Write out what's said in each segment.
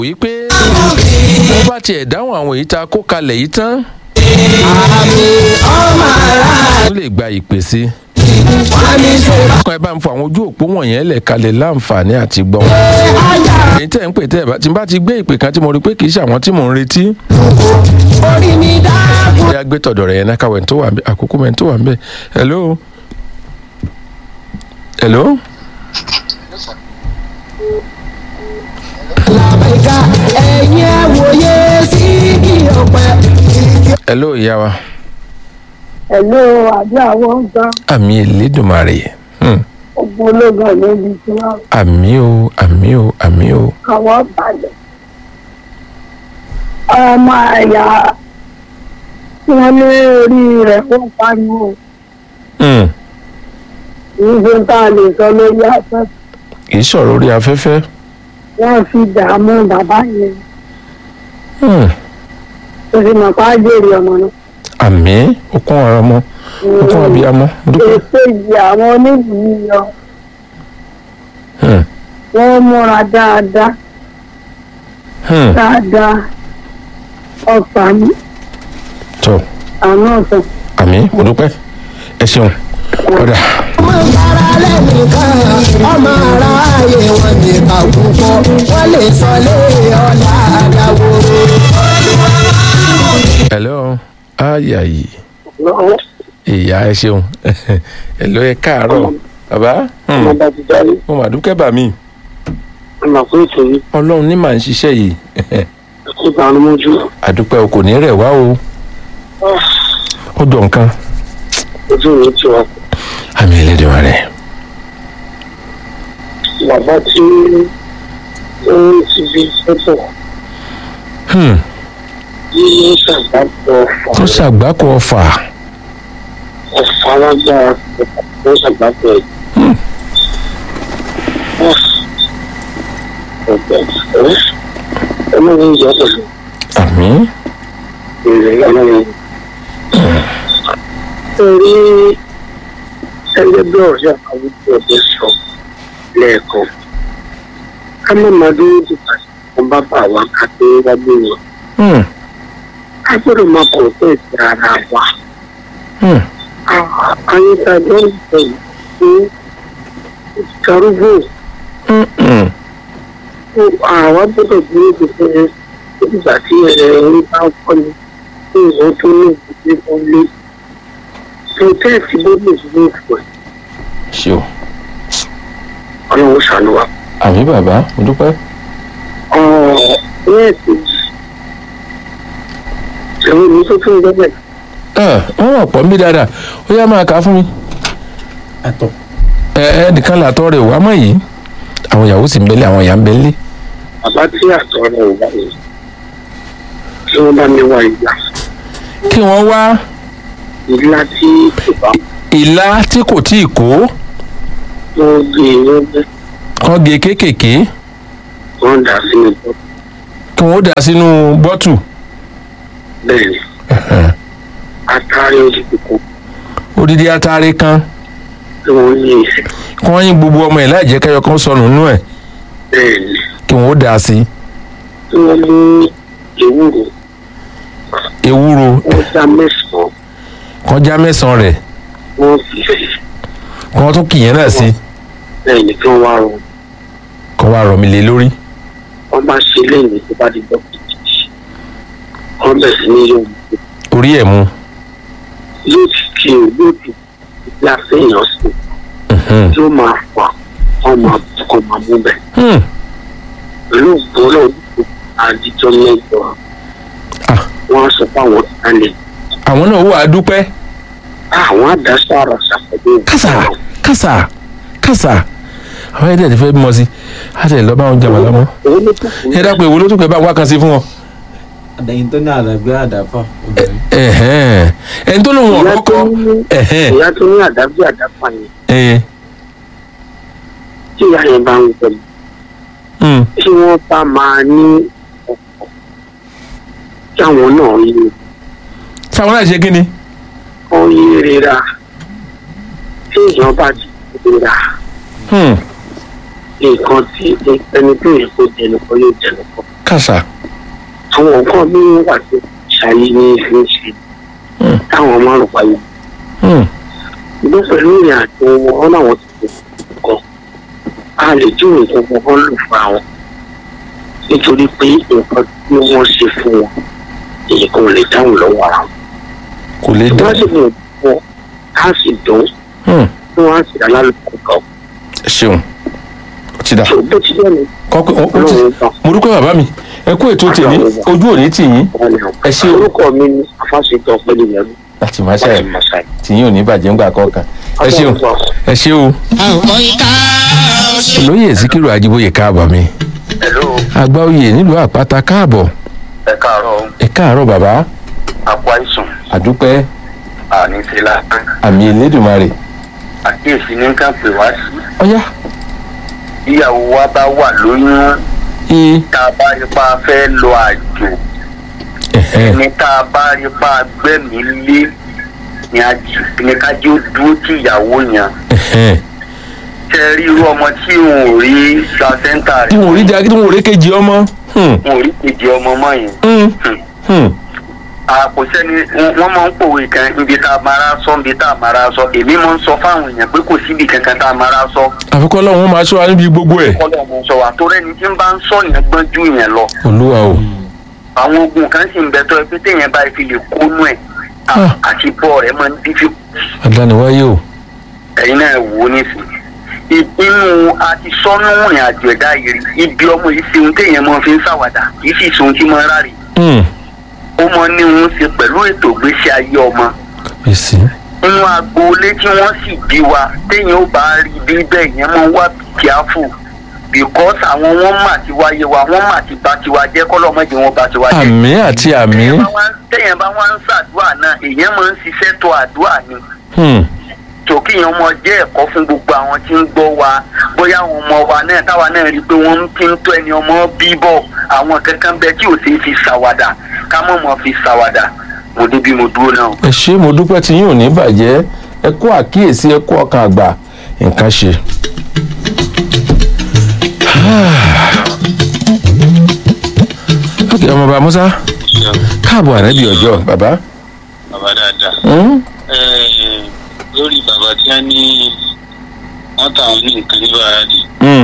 wí pé bó bá tiẹ̀ dáhùn àwọn èyí tá a kó kalẹ̀ yìí tán àmì ọmọ ara ó lè gba ìpè sí wà ní ṣòro kan ẹ bá ń fọ àwọn ojú òpó wọ̀nyẹn lẹ̀ kalẹ̀ láǹfààní àti gbọ́n ajá èyí tẹ̀ ń pè tẹ́ ẹ bá tí n bá ti gbé ìpè kan tí mo rí pé kì í ṣe àwọn tí mò ń retí orí mi dáàbò bóyá gbé tọ̀dọ̀ rẹ̀ yẹn náà káwé tó wà ń bẹ àkókò mẹ́rin tó wà ń bẹ hello hello làbẹ̀ká ẹ̀yìn ẹ̀ wòye sí kí ọ̀pẹ. hello ìyá wa Hello, àdúrà wọn gbà àmì Elédùmarè hmm. ọgbọ́n ológun níbi tí wọ́n àmì o àmì o àmì o kàwọ́ balẹ̀. ọmọ àyà tí wọ́n ní orí rẹ̀ ó pariwo hmm. kìí ṣe tá a lè sọ lórí afẹ́ kì í sọ̀rọ̀ orí afẹ́fẹ́ wọ́n fi dààmú bàbá yẹn hmm. tó fi mọ̀ pa á jèrè ọmọ náà. àmì okun ọ̀rọ̀ ọmọ okun abiyamọ dúpẹ́ èso ìyè àwọn onídìí yọ hmm. wọ́n múra dáadáa hmm. dáadáa ọ̀fà ní tó àná ọ̀sán. àmì mo dúpẹ́ ẹ ṣeun ọ̀dà ọmọ ìbára lẹ́nìkan ọmọ ara ayé wọn ní àkùkọ wọn lè sọ lé ọ̀la àdáwó. hello ayayi lọ́wọ́ ìyá ẹ ṣeun hello ẹ káàárọ̀ bàbá hmm. ọmọ bá ti jáde mo mà dúpẹ́ bà mí ọmọ pé ètò yìí ọlọ́run ní màá ń ṣiṣẹ́ yìí kó bá a lójú. àdúpẹ́ o kò ní rẹ̀ wá o ó jọ nǹkan ojú mi ti wà àmì Elédùmarè bàbá tí ó ń ti bí sọ́tọ̀ hmm. ní ṣàgbàpọ̀ tó ṣàgbákò ọfà ọ̀fà lágbára ló ṣàgbàpọ̀ ẹ̀. Hmm. ọ̀gbẹ́ ẹ̀ ọmọ mi yọ pẹ̀lú àmì èrè ọlọ́run. torí ẹgbẹ́ bí ọ̀rẹ́ àwùjọ ọ̀dẹ sọ lẹ́ẹ̀kan ká má máa dúró dìgbà tí wọ́n bá bá wa ká tó wá gbé wọn. hmm. a gbọ́dọ̀ máa kọ̀ ọ́ sí ara wa. hmm. ayétajọ́ ń bẹ̀ fún ìkarúgbó hmm. hmm. àwa gbọ́dọ̀ dúró de fún ẹ nígbà tí ẹ̀rín bá ń kọ́ ni fún ìwọ́n tó ní ìdílé kan lé. protest ló lè dúró fún ẹ ṣe o ọlọ́run ṣàánú wa. àmì bàbá mo dúpẹ́ ọ̀ọ́ ní ẹ̀sìn ẹ̀rọ mi tó tún gbẹ́bẹ̀ Ah, wọ́n wà pọ̀ ń bí dáadáa ó yá máa kà á fún mi. àtọ̀ ẹ ẹ nìkan làtọ́ rẹ̀ wá mọ̀ yìí àwọn ìyàwó sì ń bẹ́lẹ̀ àwọn ìyá ń bẹ́lẹ̀ bàbá tí àtọ̀ rẹ̀ ò bá mi tí wọ́n bá mi wá ìgbà kí wọ́n wá ìlà tí kò bá ìlà tí kò tí ì kó wọ́n gbé wọ́n gbé kán gé kéékèèké wọ́n dà sínú bọ́ kí wọ́n dà sínú bọ́tù bẹ́ẹ̀ ni atari ojú kòkó odidi atare kan tí wọ́n yí ìsìn kí wọ́n yín gbogbo ọmọ ẹ̀ láì jẹ́ kẹ́yọ kan sọnù nínú ẹ̀ bẹ́ẹ̀ ni kí wọ́n dà sí tí wọ́n mú ewúro ewúro wọ́n dá mẹ́sàn-án kán já mẹ́sàn-án rẹ̀ wọ́n fi sí kí wọ́n tún kìyẹn náà sí bẹ́ẹ̀ ni kí wọ́n wá rọ kán wá rọ̀ mí lé lórí wọ́n bá ṣe lẹ́yìn tó bá di dọ́kítì wọ́n bẹ̀ sí ní yóò orí ẹ̀ mu yóò ti kí o yóò ti ìgbà séèyàn sí Mhm. yóò máa fà wọ́n máa kọ́ máa mú bẹ̀ Hmm. pẹ̀lú ìgbọ́lọ̀ àdìjọ́ mẹ́jọ Ah. wọ́n á sọ fáwọn ìtàlẹ̀ àwọn náà wà á dúpẹ́ àwọn àdáṣọ àrà ṣàpẹ̀lẹ̀ kásà kásà kásà àwọn ẹ̀dẹ̀ ti fẹ́ bímọ sí á tẹ̀ lọ́ bá wọn jàmọ̀ lọ́mọ òun ló tún kù ẹ dápẹ́ ìwo ló tún pẹ́ bá wá kan sí fún wọn. àdàyìn tó ní àdàgbé àdàfà obìnrin ẹ̀hẹ́n. ẹni tó lóun ìyá ọ̀rọ̀ tó kọ́ ní ẹ̀hẹ́n. ìyá tó ní àdábí àdáfà yẹn ẹ̀hẹ́n. tí ìyá yẹn bá ń gbẹ̀mí Hmm. tí wọ́n bá máa ní ọ̀pọ̀ kí àwọn náà yí sáwọn náà ṣe kí ni. wọ́n yí rira tí èèyàn bá ti rira Hmm. nǹkan tí ẹni tó yẹ kó jẹ nìkan yóò jẹ nìkan kàṣà àwọn nǹkan mi wà tó ṣayé ní ìfúnṣe Hmm. táwọn máa ń payọ Hmm. ìgbó pẹ̀lú ìrìn àjò wọn láwọn ti kọ̀ kan a lè dín nǹkan kan kan lò fún àwọn nítorí pé nǹkan tí wọ́n ṣe fún wọn èyí kan ò lè dáhùn lọ́wọ́ ara wọn. kò lè dá wọ́n sì mú wọn á sì dùn Hmm. tí wọ́n á sì dá lálùkù kan. ẹ ṣeun ó ti dà tó bó ti dẹ́nu kọ́kọ́ ó ó ti ọlọ́run gbà mo dúpẹ́ bàbá mi ẹ kú ètò tèmi ojú òní tì yín wọ́n ní àwọn. Ẹ ṣé o. orúkọ mi ni afásitọ̀ pẹ̀lú ìyẹn láti máa láti ṣàyẹ̀ Masai. tì yín ò ní bàjẹ́ ńgbà kọ̀ọ̀kan ẹ ṣeun ẹ ṣe o. olóyè Síkírù Ajíbóyè káàbọ̀ mi Hello, àgbà oyè nílùú àpáta káàbọ̀ ẹ káàárọ̀ ẹ káàárọ̀ bàbá àpò àìsàn àdúpẹ́ àní ti la àmì Elédùmarè àkíyèsí ní ká pè wá sí. ọ̀yá Ìyàwó wa bá wà lóyún ee tá a bá rí pa fẹ́ lọ àjò ẹ̀hẹ́ ní tá a bá rí pa gbẹ̀mí lé ní ají- ní ká jẹ́ ó dúró tí ìyàwó yẹn. ẹ̀hẹ́ Ṣé rí irú ọmọ tí òun ò rí placenta tí rẹ̀? wọn ò rí di tí wọn ò rí kejì ọmọ Hmm. Òun ò rí kejì ọmọ mọ́ yẹn. Hmm. Hmm. àpò sẹ́ni wọ́n máa ń pòwe kan ibi tá a mara sọ ibi tá a mara sọ èmi máa ń sọ fáwọn èèyàn pé kò síbi kankan tá a mara sọ. àfikún ọlọ́run máa ṣọ́ wa níbi gbogbo ẹ̀ kọ́lọ̀ mo sọ wà tó rẹ́ni tí ń bá ń sọ yẹn gbọ́n ju yẹn lọ. olúwa o àwọn ogun kan sì ń bẹ tó ẹ pé téèyàn bá fi lè kónú ẹ̀ Ah. àti bọ́ rẹ̀ máa ń dífí. adániwáyé o ẹ̀yin náà wò ó nísìnyí. inú àti sọ́nù rìn àjò ẹ̀dá yìí rí ibi ọmọ yìí ṣe ohun téèyàn máa fi ń ṣàwàdà kì í sì ṣe ohun tí máa ń ráre. Hmm. ó mọ ní òun ṣe pẹ̀lú ètò ìgbésí ayé ọmọ. èsì nínú agboolé tí wọ́n sì bí wa téèyàn ó bá rí bí bẹ́ẹ̀ yẹn máa ń wá kíáfù because àwọn wọn mà ti wáyé wa wọn mà ti bá tiwa jẹ́ kọ́lọ́mọdé wọn bá tiwa jẹ́. àmì àti àmì téèyàn bá wá- téèyàn bá wá ń ṣàdúrà náà èèyàn máa ń ṣiṣẹ́ tó àdúrà ni Hmm. tòkì yẹn ọmọ jẹ́ ẹ̀kọ́ fún gbogbo àwọn tí ń gbọ́ wa bóyá àwọn ọmọ wa náà táwa náà rí i pé wọ́n ti ń tó ẹni ọmọ bíbọ̀ àwọn kankan bẹ tí ò sí fi ṣàwàdà ká mọ̀ mọ́ fi ṣàwàdà mo débi mo dúró náà. ẹ ṣé mo dúpẹ́ tí yín ò ní bàjẹ́ ẹ kú àkíyèsí ẹ kú ọkàn àgbà nǹkan ṣe. ok ọmọọba musa káàbọ̀ ànábì ọjọ́ bàbá. bàbá dáadáa Hmm? Ẹ̀ẹ̀, lórí bàbá tí wọ́n ní wọ́n tà wọ́n ní nǹkan ní bàrádì Hmm.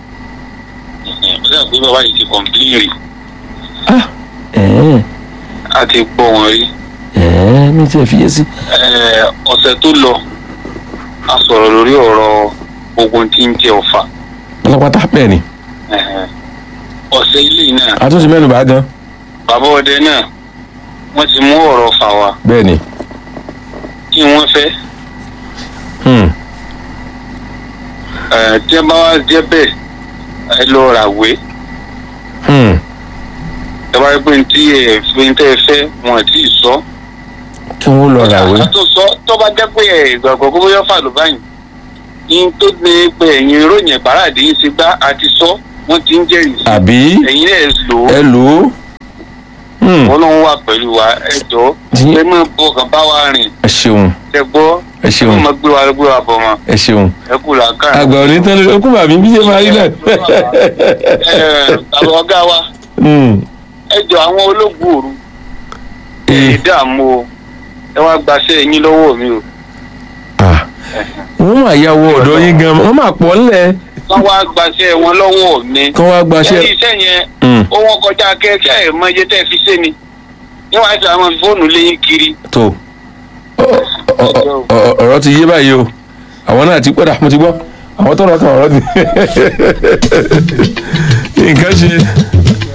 ó dà pé bàbá yìí ti kọ̀m̀pìlì ah ẹ̀ẹ́n a ti gbọ́ wọn rí ẹ̀ẹ́n mi ti ẹ̀ fiyè sí. Ẹ̀ẹ̀, ọ̀sẹ̀ tó lọ a sọ̀rọ̀ lórí ọ̀rọ̀ ogun tí ń jẹ ọ̀fà pátápátá bẹ́ẹ̀ ni Ẹ̀ẹ̀, ọ̀sẹ̀ ilé náà àtúnṣe mẹ́nu bá gan bàbá ọdẹ náà wọ́n ti mú ọ̀rọ̀ fà wá bẹ́ẹ̀ ni. kí wọ́n fẹ́ Hmm. Ẹ̀ẹ̀, tí wọ́n bá wá jẹ́ bẹ́ẹ̀ ẹ lọ ràwé Hmm. ẹ bá rí pé ní tí ẹ fi ń tẹ́ ẹ fẹ́ wọn ò tí ì sọ. kí wọ́n lọ ràwé. tó sọ tó bá jẹ́ pé ẹ̀ gbàgbọ́ kó bóyá fà ló báyìí ní tó ní pé ẹ̀yin ìròyìn ìbáradì ń ṣe gbá àti sọ wọ́n ti ń jẹ́rìí sí àbí ẹ̀yin ẹ̀ lò ó ẹ lò ó. Hmm. wọ́n lọ́n wà pẹ̀lú wa ẹ jọ Tí- ẹ máa bọ̀ kàn bá wa rìn ẹ ṣeun ẹ gbọ́ ẹ ẹ ṣeun máa gbé wa gbé wa bọ̀ mọ́ ẹ ṣeun. ẹ kú làákà. àgbà òní tán ló kú bàbí bí ṣe máa rí náà. ẹ àwọn ọ̀gá wa Hmm. ẹ jọ àwọn ológun òru ẹ Eh. dààmú o ẹ wá gbaṣẹ́ yín lọ́wọ́ mi o Ah. wọ́n máa ya owó ọ̀dọ́ yín gan wọ́n máa pọ̀ ńlẹ̀ wọ́n wá gbaṣẹ́ wọn lọ́wọ́ mi. kán wá gbaṣẹ́. Ṣé iṣẹ́ yẹn Hmm. ó wọ́n kọjá kẹ́kẹ́ ẹ̀ mọ iye tẹ́ fi ṣe ni níwọ̀n àti àwọn fóònù léyìn kiri. tó ọ- ọ- ọ- ọ̀rọ̀ ti yé báyìí o àwọn náà ti pẹ́dà mo ti gbọ́ àwọn tọrọ kan ọ̀rọ̀ ti nǹkan ṣe